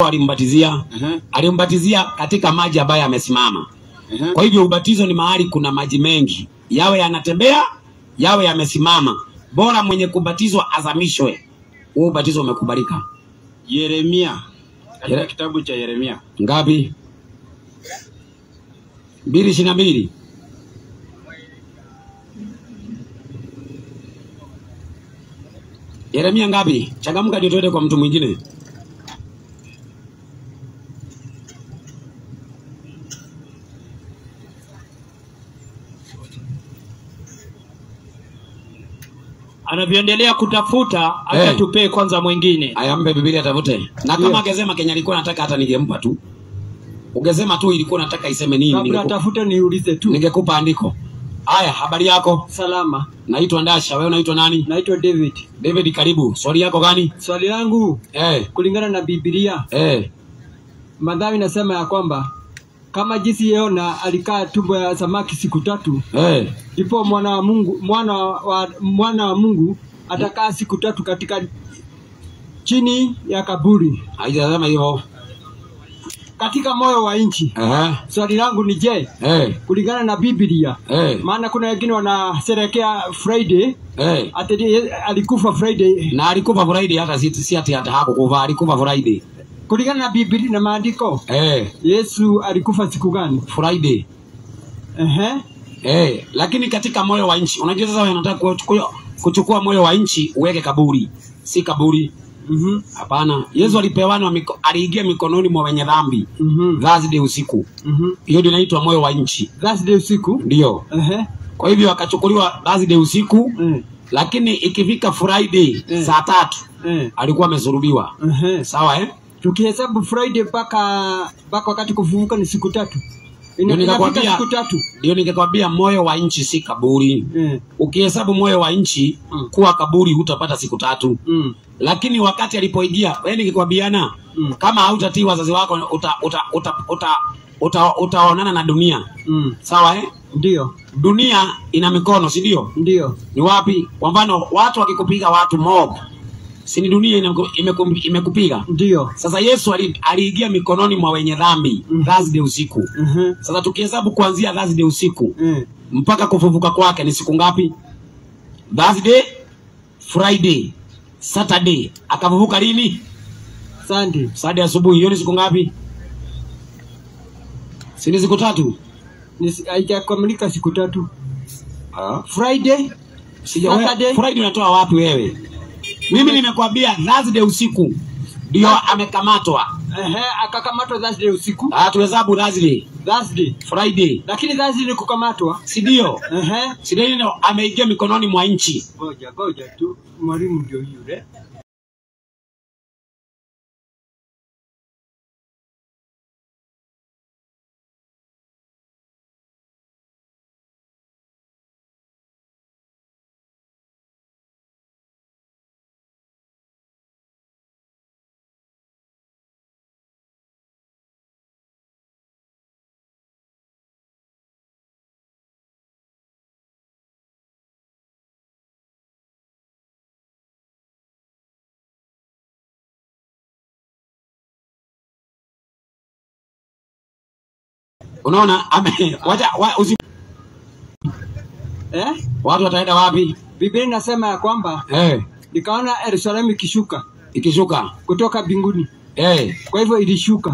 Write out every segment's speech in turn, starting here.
alimbatizia Ehe, alimbatizia katika maji ambayo yamesimama ehe. kwa hivyo ubatizo ni mahali kuna maji mengi yawe yanatembea yawe yamesimama bora mwenye kubatizwa azamishwe huo ubatizo umekubalika Yeremia katika Yere- kitabu cha Yeremia ngapi mbili ishirini na mbili Yeremia ngapi? Changamka ndio tuende kwa mtu mwingine. anavyoendelea kutafuta hata Eh. tupee kwanza mwingine Ayampe Biblia atafute. Na kama angesema Kenya alikuwa nataka hata ningempa tu. Ungesema tu ilikuwa nataka iseme nini kabla ningekupa, tafute niulize tu ningekupa andiko. Haya, habari yako? salama Naitwa Ndasha, wewe unaitwa nani? naitwa david David, karibu. Swali yako gani? swali langu Eh, kulingana na bibilia eh, madhawi nasema ya kwamba kama jinsi yona alikaa tumbo ya samaki siku tatu eh. ndipo mwana wa mungu mwana wa, mwana wa mungu atakaa siku tatu katika chini ya kaburi Haijasema hivyo. katika moyo wa nchi Eh, swali langu ni je eh, kulingana na biblia eh, maana kuna wengine wanasherekea friday eh. ati ye- alikufa friday Na alikufa Friday hata si, si ati hata hakukufa, alikufa Friday. kulingana na biblia na maandiko Eh, yesu alikufa siku gani Friday. Ehe. Eh, lakini katika moyo wa nchi, unajua sasa wanataka kuchukua, kuchukua moyo wa nchi uweke kaburi, si kaburi. Mhm. Hapana, Yesu alipewanwa miko, aliingia mikononi mwa wenye dhambi Mhm. Thursday usiku. Mhm. Hiyo ndio inaitwa moyo wa nchi, Thursday usiku ndio. Ehe. Kwa hivyo akachukuliwa Thursday usiku, Eh. lakini ikifika Friday Mm. saa tatu Eh. alikuwa amesulubiwa. Ehe. Sawa eh? tukihesabu friday mpaka mpaka wakati kufufuka ni siku tatu Ina- Ndio inafika nikakwambia- siku tatu Ndio ningekwambia moyo wa nchi si kaburi. Eh. Ukihesabu moyo wa nchi Mm. kuwa kaburi hutapata siku tatu. Mm. lakini wakati alipoingia wewe nikikwambiana Mm. kama hautatii wazazi wako uta, uta, uta, uta, uta, utaonana na dunia Mm. sawa eh? ndio dunia ina mikono si ndio ndio ni wapi kwa mfano watu wakikupiga watu mob si ni dunia inaku- imeku- imekupiga ndio sasa yesu ali- aliingia mikononi mwa wenye dhambi Mm. thursday usiku Ehe. sasa tukihesabu kuanzia thursday usiku Eh. mpaka kufufuka kwake ni siku ngapi thursday friday saturday akafufuka lini Sunday Saturday asubuhi, hiyo ni siku ngapi? Si ni siku tatu? Ni si- haijakamilika siku tatu Ah. friday Sija wewe- Saturday. Friday unatoa wapi wewe? Mimi nimekwambia Thursday usiku ndio amekamatwa. Ehe, akakamatwa Thursday usiku Ah, tuhesabu Thursday, Thursday Friday, lakini Thursday ni kukamatwa si ndio? Ehe. Si ndio ndio ameingia mikononi mwa nchi. ngoja ngoja tu mwalimu ndio yule Unaona ame wacha wa, usi, eh? watu wataenda wapi? Biblia inasema ya kwamba Eh, nikaona Yerusalemu ikishuka ikishuka. kutoka mbinguni, Eh, kwa hivyo ilishuka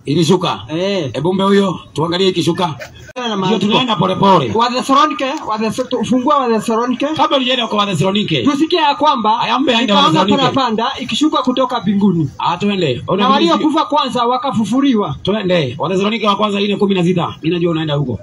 Ilishuka. Eh. Hebu mbe huyo tuangalie ikishuka. Na Ndio maandiko. tunaenda polepole. Wathesalonike, Wathes- ufungua Wathesalonike. Kabla tujaenda kwa Wathesalonike. Tusikie ya kwamba Aya, mbe aende nikaona Wathesalonike. parapanda ikishuka kutoka mbinguni Ah, twende. Ona na vile- waliokufa kwanza wakafufuliwa. Twende. Wathesalonike wa kwanza ile kumi na sita. Mimi najua unaenda huko.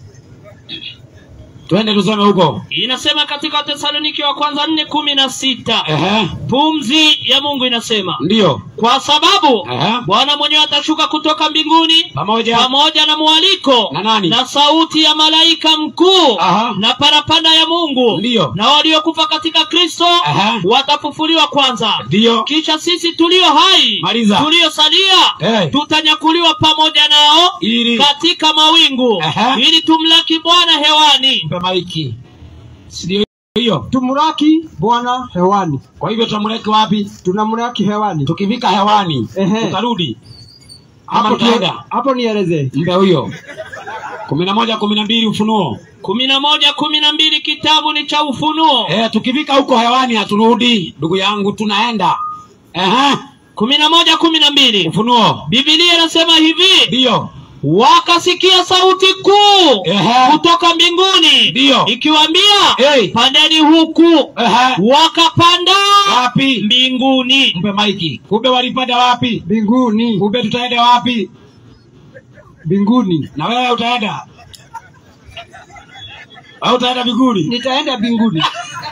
Twende tusome huko. Inasema katika Wathesaloniki wa kwanza nne kumi na sita Ehe. pumzi ya Mungu inasema Ndio. kwa sababu Ehe. Bwana mwenyewe atashuka kutoka mbinguni Pamoja. pamoja na mwaliko Na nani? na sauti ya malaika mkuu Aha. na parapanda ya Mungu Ndiyo. na waliokufa katika Kristo Aha. watafufuliwa kwanza Ndio. kisha sisi tulio hai Maliza. tuliosalia Eh. tutanyakuliwa pamoja nao Ili katika mawingu Aha. ili tumlaki Bwana hewani mpe maiki. Si ndio hiyo? Tumraki Bwana hewani, Kwa hivyo tutamleki wapi? tunamraki hewani. Tukifika hewani Ehe. tutarudi ama Hapo tutaenda? hapo nieleze. Mpe huyo. kumi na moja kumi na mbili Ufunuo. kumi na moja kumi na mbili kitabu ni cha Ufunuo Eh, tukifika huko hewani haturudi, ndugu yangu, tunaenda. Ehe. kumi na moja kumi na mbili Ufunuo. Biblia inasema hivi Ndio. wakasikia sauti kuu Ehe. kutoka mbinguni Ndio. ikiwaambia Hey. pandeni huku Ehe. wakapanda Wapi? mbinguni Mpe maiki. Kumbe walipanda wapi? Mbinguni, Kumbe tutaenda wapi? mbinguni. Na wewe utaenda? Au utaenda mbinguni? Nitaenda mbinguni.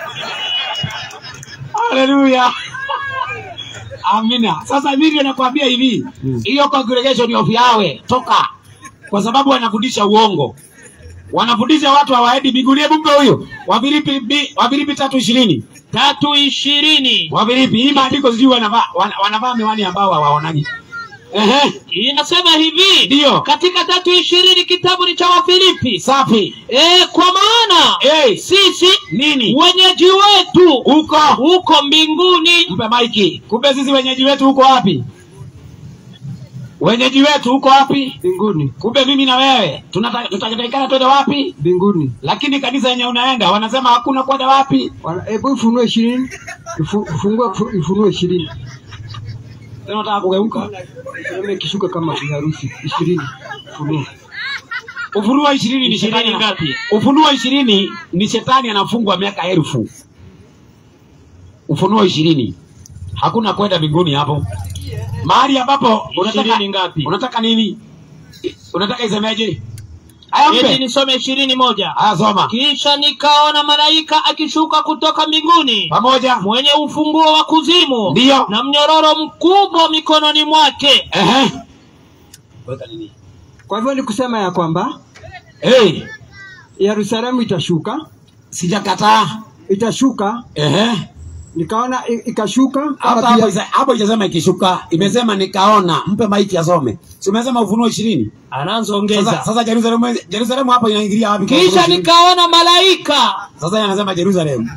Haleluya. Amina. Sasa mimi ndio nakwambia hivi, hiyo congregation of Yahweh toka, kwa sababu wanafundisha uongo, wanafundisha watu hawaendi mbinguni. Hebu mpe huyo Wafilipi bi- Wafilipi tatu ishirini tatu ishirini Wafilipi, hii maandiko sijui wanavaa wana- wanavaa miwani ambao hawaonaji. Ehe, inasema hivi Ndio. katika tatu ishirini kitabu ni cha Wafilipi safi. e, kwa maana Hey, sisi nini wenyeji wetu huko? huko mbinguni Mpe maiki. Kumbe sisi wenyeji wetu huko wapi? Wenyeji wetu huko wapi? Mbinguni, Kumbe mimi na wewe tunata- tutatakikana twende wapi? mbinguni. Lakini kanisa yenye unaenda wanasema hakuna kwenda wapi? Wana- Hebu ifunue ishirini, Ifu- ifungue ifu- ifunue ishirini. Tena unataka kugeuka. Sema ikishuka kama kiharusi ishirini. Funua. Ufunuo ishirini ni Ishirini shetani ngapi? Ufunuo ishirini ni shetani anafungwa miaka elfu. Ufunuo ishirini hakuna kwenda mbinguni hapo, mahali ambapo unataka, Ishirini ngapi? unataka nini? Unataka isemeje? Aya, eti mpe nisome ishirini moja aya, soma kisha nikaona malaika akishuka kutoka mbinguni pamoja. mwenye ufunguo wa kuzimu Ndiyo. na mnyororo mkubwa mikononi mwake Ehe, weka nini? Kwa hivyo ni kusema ya kwamba Hey, Yerusalemu itashuka, sijakataa. itashuka. Ehe. Nikaona i- ikashuka Hapo kama hapo pia- isa- hapo ijasema ikishuka, imesema nikaona. Mpe maiki asome. Si umesema Ufunuo ishirini? Sasa, anazoongeza sasa Jerusalemu, Jerusalemu hapo inaingilia wapi? kwa Ufunuo kisha ishirini? nikaona malaika Sasa yeye anasema Jerusalemu.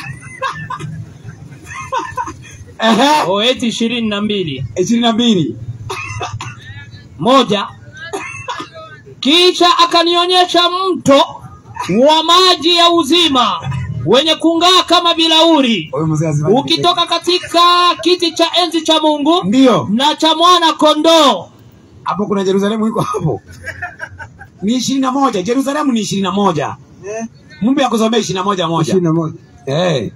Ehe, o eti ishirini na mbili ishirini na mbili. moja kisha akanionyesha mto wa maji ya uzima wenye kung'aa kama bilauri Huyu mzee azima. ukitoka katika kiti cha enzi cha Mungu Ndio. na cha mwana kondoo. Hapo kuna Jerusalemu iko hapo. Ni ishirini na moja. Jerusalemu ni ishirini na moja. Eh, Mumbe akusomea ishirini na moja moja. ishirini na moja. Eh.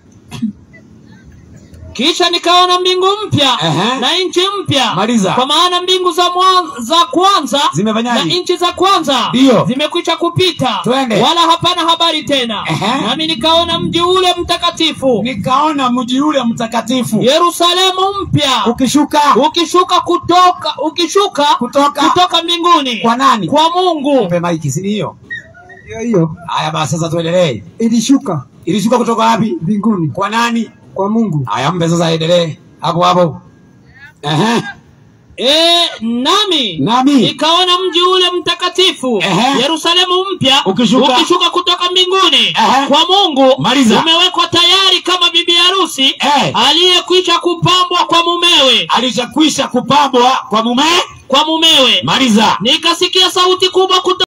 Kisha nikaona mbingu mpya Ehe. na nchi mpya, Maliza. kwa maana mbingu za, mwa, za kwanza na Zimefanyaje? nchi za kwanza Ndio. zimekwisha kupita, Twende. wala hapana habari tena. Ehe. Nami nikaona mji ule mtakatifu Nikaona mji ule mtakatifu Yerusalemu mpya ukishuka ukishuka kutoka ukishuka kutoka kutoka mbinguni kwa nani? kwa Mungu Mpe maiki, si hiyo? Hiyo hiyo Haya basi sasa tuendelee. ilishuka Ilishuka kutoka wapi? mbinguni Kwa nani? kwa Mungu. Haya mpe sasa endelee. Hapo hapo. Ehe. E, nami Nami nikaona mji ule mtakatifu Ehe. Yerusalemu mpya Ukishuka. ukishuka kutoka mbinguni Ehe. kwa Mungu Maliza. umewekwa tayari kama bibi harusi Eh. aliyekwisha kupambwa kwa mumewe alishakwisha kupambwa kwa mume. kwa mumewe Maliza. nikasikia sauti kubwa kutoka